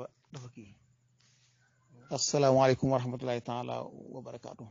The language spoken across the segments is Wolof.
dafa dafa kii asalaamaaleykum wa rahmatullahi taala wa barakaatu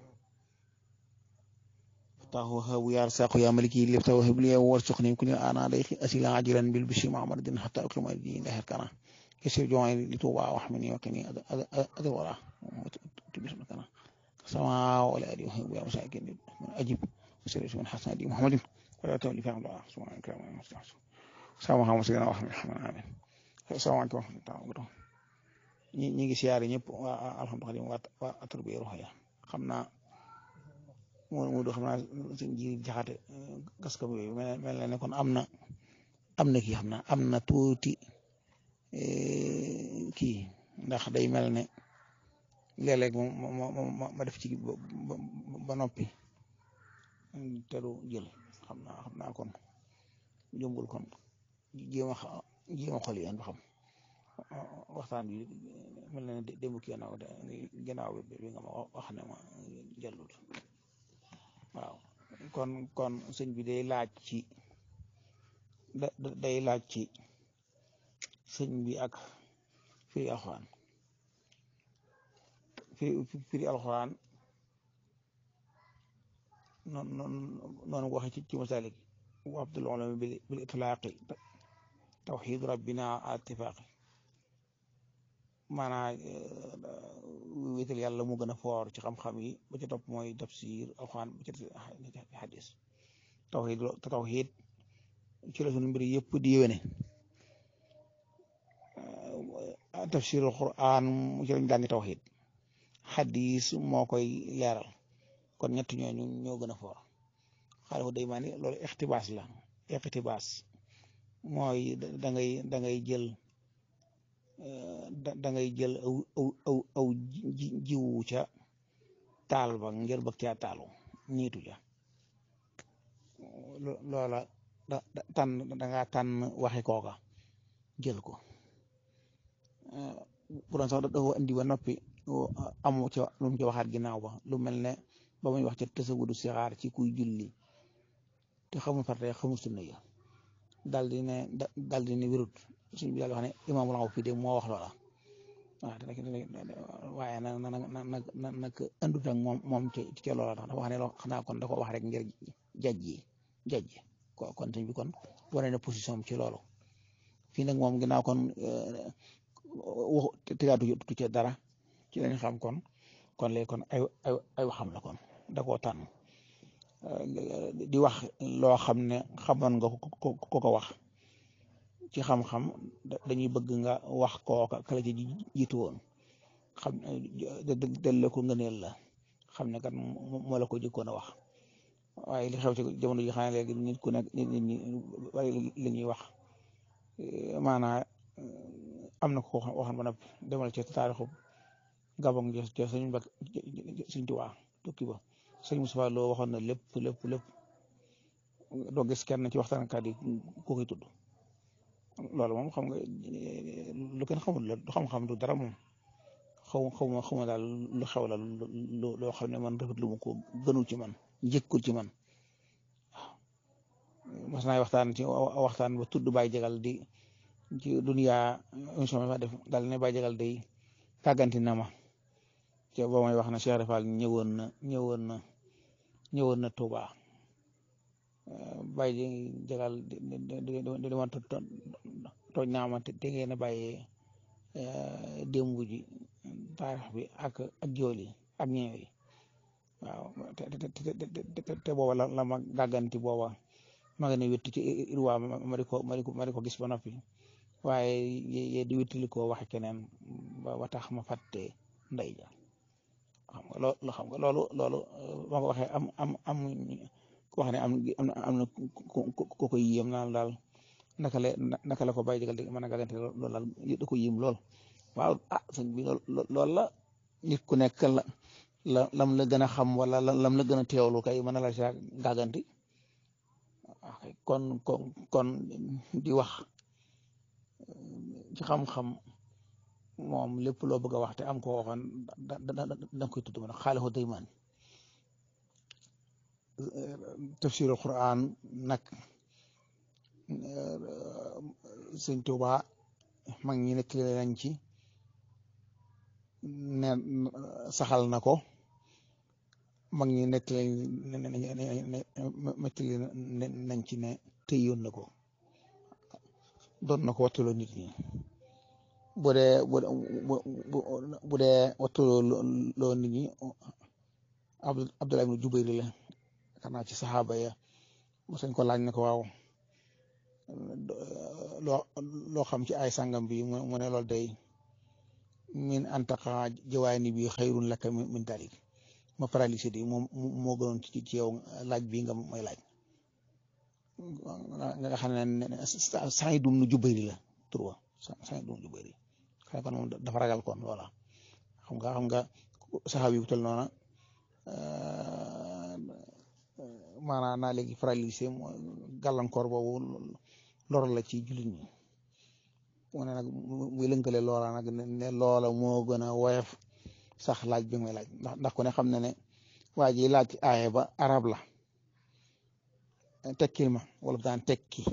فتاه وهاب يا رزاق يا ملكي اللي بتوهب لي وارزقني كل انا عليك اسيل عاجلا بالبشر مع مرد حتى اكرم الدين لا كان كسر جوعي لتوبا واحمني وكني ادي وراه تبش مكانا سماء ولا ادي وهب يا مساكين من اجب وسير من حسن دي محمد ولا تولي فهم الله سبحانه وتعالى المستعصم السلام عليكم سيدنا محمد الرحمن امين السلام عليكم ورحمه الله وبركاته ñi ñi ngi siyaare ñëpp waa alhamdulilah waa waa aturbi ruuxiya xam naa moo moo doo xam naa suñ ji jaxate gaskam yooyu mel na ne kon am na am na kii xam naa am na tuuti kii ndax day mel ne léeg-léeg ma ma def ci ba noppi te du jël xam naa xam naa kon jëmbul kon jéem a jéem a xool yéen ba xam waxtaan bi mel na ne démb kii na ginnaaw bi nga ma wax ne ma jëlul waaw kon kon sëñ bi day laaj ci day laaj ci sëñ bi ak firi alxuraan firi firi alxuraan noonu noonu ko waxee ci ci masalik wa abdul ulama bil itlaaqi tawxiid rabbina attifaaqi maanaa wéetal yàlla mu gën a foor ci xam-xam yi ba ca topp mooy tafsir alxuraan ba ca xadis tawxiid te tawxiid ci la sunu mbir yëpp di yéwéne tafsir alxuraan ci lañ jàngi tawxiid xadis moo koy leeral kon ñett ñooñu ñoo gën a foor xaaral ko day maa ni loolu ixtibaas la ixtibaas mooy da ngay da ngay jël da ngay jël aw aw aw aw jiwu ca taal ba ngir bëgg caa taalu niitu ja loola da tànn da ngaa tànn waxi kooka jël ko bu doon sax dafa indi ba noppi amu ca lu mu ca waxaat ginnaaw ba lu mel ne ba muy wax ca tasawudu sixaar ci kuy julli te xamul farate xamul sunna ya daal di ne daal di ne wérut suñ bi daal wax ne imaamul aw fii de moo wax loola waaw te nag waaye nag nag nag nag nag andut ak moom moom ci ci loola tax dafa wax ne loo xanaa kon da ko wax rek ngir jaj yi jaj ko kon suñ bi kon wane na position ci loolu fii nag moom ginnaaw kon waxu tegaatu tu ci dara ci lañ xam kon kon léegi kon ay ay ay waxam la kon da koo tànn di wax loo xam ne xamoon nga ko ko ko wax ci xam-xam dañuy bëgg nga wax kooka kala ci jiitu woon xam delle ko ngëneel la xam ne kat moo la ko jëkkoon a wax waaye li xew ci jamono ji xam ne léegi nit ku nekk nit ñi bari li ñuy wax maanaa am na ko waxoon ba noppi demal ci taarixu gabon jo jo sëñ Mbak sëñ Tuubaa tukki ba sëñ Moussa Lo waxoon na lépp lépp lépp doo gis kenn ci waxtaankat yi ku koy tudd loolu moom xam nga lu kenn xamul la du xam-xam du dara moom xaw xawma xawma daal lu xew la lu loo xam ne man rafet lu mu ko gënul ci man njëkkul ci man waaw mas naay waxtaan ci waxtaan ba tudd Baye Jagal di ci dunya émission bi fa def daal ne Baye Jagal day tàgganti na ma te boo may wax na Cheikh Rafal ñëwoon na ñëwoon na ñëwoon na Touba Baye Jagal di di di di ma tooñ naa ma te ngeen a bàyyee démb ji taarix bi ak ak jool yi ak ñeew yi waaw te te te booba la la ma gàgganti booba ma nga ne wétti ci irwaa ma di ko ma di ko ma di ko gis ba noppi waaye ye di wéttali ko waxe keneen ba tax ma fàtte ndey ja xam nga loolu xam nga loolu loolu ma ko waxee am am am wax ne am am na ko koy yéem naan daal naka la naka la ko bàyyi jégal di mën a gàggante loolu daal da ko yéem lool waaw ah sëñ bi loolu la nit ku nekk la la lam la gën a xam wala lam la gën a teewlu kay mën a la sa gàgganti kon kon kon di wax ci xam-xam moom lépp loo bëgg a wax te am ko waxoon da da da koy tudd man xaalihu daymaan tafsirul Quran nag sëñ Tuuba mag ñi nekk nañ ci ne saxal na ko mag ñi nettali nettali nañ ci ne tëyoon na ko doon na ko wattuloo nit ñi bu dee bu dee wattuloo nit ñi Abdullah ibn Jubayr la xanaa ci saxaaba ya mosañ ko laaj na ko waaw loo loo xam ci ay sàngam bi mu ne loolu day min antaqa jawaani bi xayrun laka min dalik ma paralysé di moom moo gënoon ci ci yow laaj bi nga may laaj nga xam ne Saïd ibn Jubayr la tur wa Saïd ibn Jubayr xam kon moom dafa ragal kon voilà xam nga xam nga saxaabi bu tel noona maanaam naa léegi paralysé gàllankoor boobu lor la ci jullit ñi mu ne nag muy lënkale loola nag ne loola moo gën a woyof sax laaj bi may laaj ndax ndax ku ne xam na ne waa ji laaj aaye ba arab la tekkil ma wala daan tekki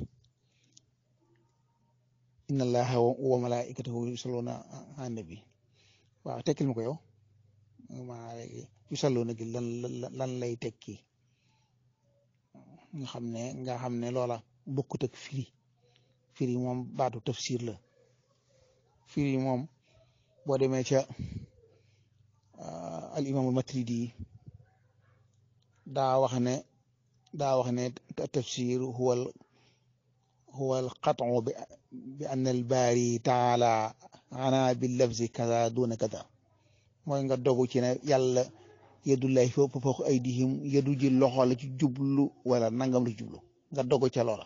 inna allaha wa malaikatahu yusalluna ala nabi waaw tekkil ma ko yow maa léegi yusalluna gi lan lan lay tekki nga xam ne nga xam ne loola bokkut ak firi firi moom baatu tafsir la firi moom boo demee ca al imaamul matridi daa wax ne daa wax ne tafsir huwal huwal qat'u bi anna al baari taala ana bil lafzi kaza duna kaza mooy nga dogu ci ne yàlla yadullahi fawqa aydihim yadu ji loxo la ci jublu wala nangam la ci jublu nga dogu ca loola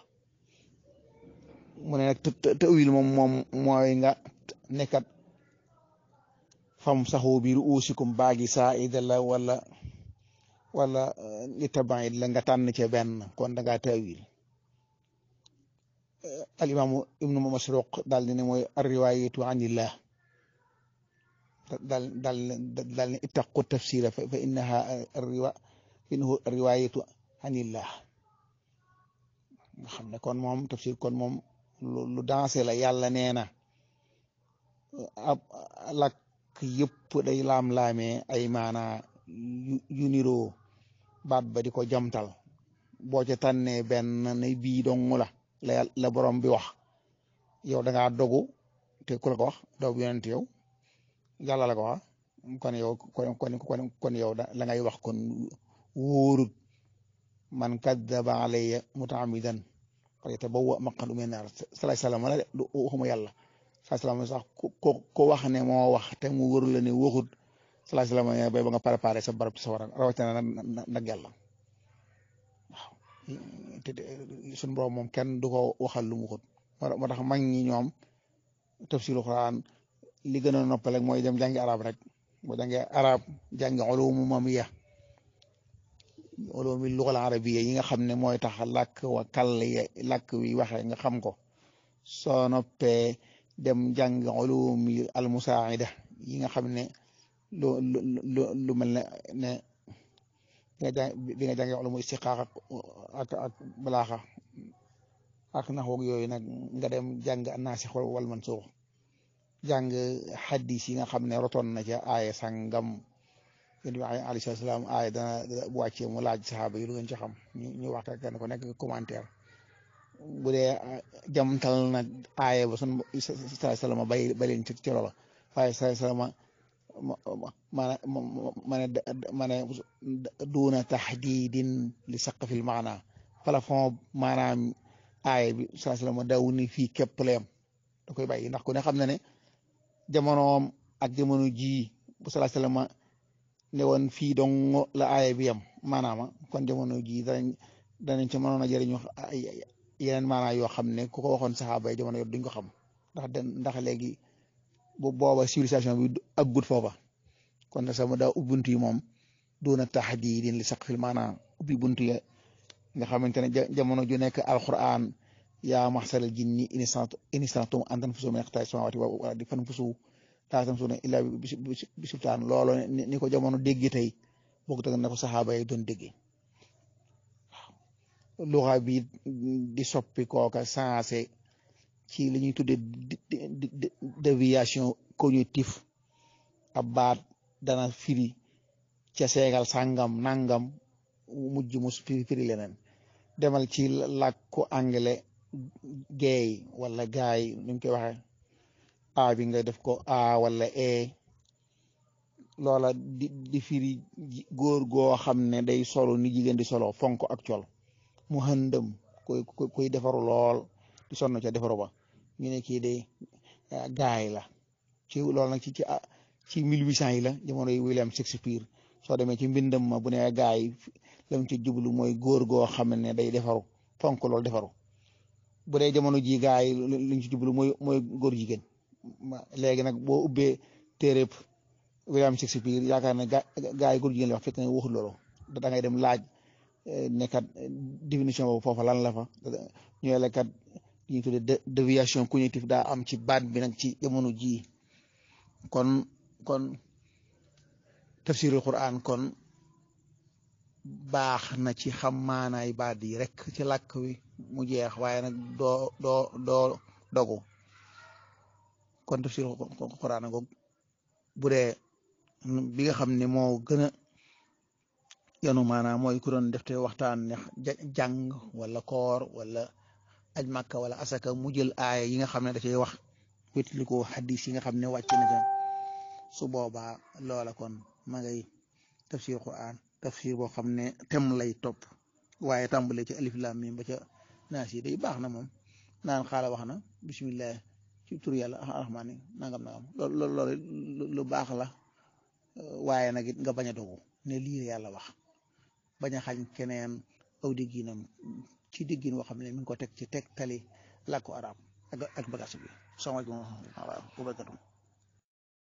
mu ne nag tawil moom moom mooy nga nekkat fam saxu bi ruusikum baagi saa ida la wala wala li tabaid la nga tànn ca benn kon da ngaa tawil al imaamu ibnu masruq daal di ne mooy arriwayatu anillah daal daal daal ne ittaqu tafsira fa innaha arriwa innahu riwayatu anillah nga xam ne kon moom tafsir kon moom lu dansé la yàlla nee na ab lakk yëpp day laam-laamee ay maana yu niroo baat ba di ko jamtal boo ca tànnee benn ne bii dong la la la borom bi wax yow da ngaa dogu te ku la ko wax doog yonent yow yàlla la ko wax kon yow kon kon kon yow da la ngay wax kon wóorut man kaddaba alayya mutaamidan falyatabawwa maq'adahu mina naar salaay salaam la de du waxuma yàlla salaay salaam sax ko ko wax ne moo wax te mu wóor la ne waxut salaay salaam bay ba nga préparé sa barab sa war a rawatina nag yàlla waaw te suñu borom moom kenn du ko waxal lu mu waxut moo tax mag ñi ñoom tafsiru Quran li gën a noppal rek mooy dem jàngi arab rek boo jàngee arab jàngi ulumu mamiya ulumi lugal arabiya yi nga xam ne mooy tax làkk wa kàll làkk wi waxee nga xam ko soo noppee dem jàng ulumi almusaida yi nga xam ne lu lu lu mel ne ne bi nga jàngee ulumu istiqaaq ak ak balaaxa ak naxwoog yooyu nag nga dem jàng naasix wal mansuux jàng xaddis yi nga xam ne rotoon na ca aaya sàngam yéen bi alayhi salaam aaya dana bu wàccee mu laaj saxaaba yi lu ngeen ci xam ñu ñu wax kenn ku nekk commentaire bu dee jamtal na aaya ba sun salaay salaam bay ba leen ci loola waaye salaay salaam ma ma ne ma ne duuna taxdiidin li saqfil maana plafond maanaam aaya bi salaay salaam daw ni fii képp leem da koy bàyyi ndax ku ne xam na ne jamonoom ak jamono jii bu salaay salaam ne woon fii dong la aaya bi yam maanaama kon jamono jii danañ danañ ci mënoon a jëriñu ay yeneen maanaa yoo xam ne ku ko waxoon saxaaba yi jamono yor duñ ko xam ndax den ndax léegi bu booba civilisation bi aggut foofa kon nag sama daa ubbuntu yi moom doona taxdiidin li saqfil maanaa ubbi buntu ya nga xamante ne jamono ju nekk alquran yaa maxsaral jinni in istata'tum an tanfuzu min aqtaari samaawaati wal ardi fanfuzu laa tanfuzuuna illaa bi sultaan loolu ni ko jamono dégg tey bokkut ak na ko saxaaba yi doon déggee waaw luxa bi di soppi kooka sensé ci li ñuy tuddee déviation cognitive ab baat dana firi ca seegal sàngam nangam mujj mu firi leneen demal ci làkku anglais geey wala gaay ni mu koy waxee a bi nga def ko a wala e loola di di firi góor goo xam ne day solo ni jigéen di solo fonk ak col mu xëndëm koy koy defaru lool di sonn ca defaru ba ñu ne kii de gaay la ci loolu nag ci ci ci mille huit cent yi la jamono yi William Shakespeare soo demee ci mbindam ma bu ne gaay lam ci jublu mooy góor goo xam ne day defaru fonk lool defaru bu dee jamono ji gaay luñ ci jublu mooy mooy góor jigéen léegi nag boo ubbee téereb William Shakespeare yaakaar ne gaay góor jigéen la wax fekk na waxul loolu da ngay dem laaj nekkat définition boobu foofa lan la fa ñooy la kat ñu tudde déviation cognitive daa am ci baat bi nag ci jamono ji kon kon tafsirul Quran kon baax na ci xam maanaay baat yi rek ci làkk wi mu jeex waaye nag doo doo doo dogu kon tafsirul Quran goog bu dee bi nga xam ne moo gën a yanu maanaam mooy ku doon def te waxtaan ne jàng wala koor wala aj màkka wala asaka mu jël aaya yi nga xam ne da cay wax wétli ko xadis yi nga xam ne wàcc na ca su boobaa loola kon ma ngay tafsir quran tafsir boo xam ne tem lay topp waaye tàmbale ci alif lam mim ba ca naas yi day baax na moom naan xaala wax na bismillah ci tur yàlla arrahmaani nangam nangam loolu loolu lu baax la waaye nag it nga bañ a dogu ne lii yàlla wax bañ a xañ keneen aw digginam ci diggin woo xam ne mi ngi ko teg ci teg tali làkku arab ak ak bagage bi salaamaaleykum wa rahmatulah wa barakatuh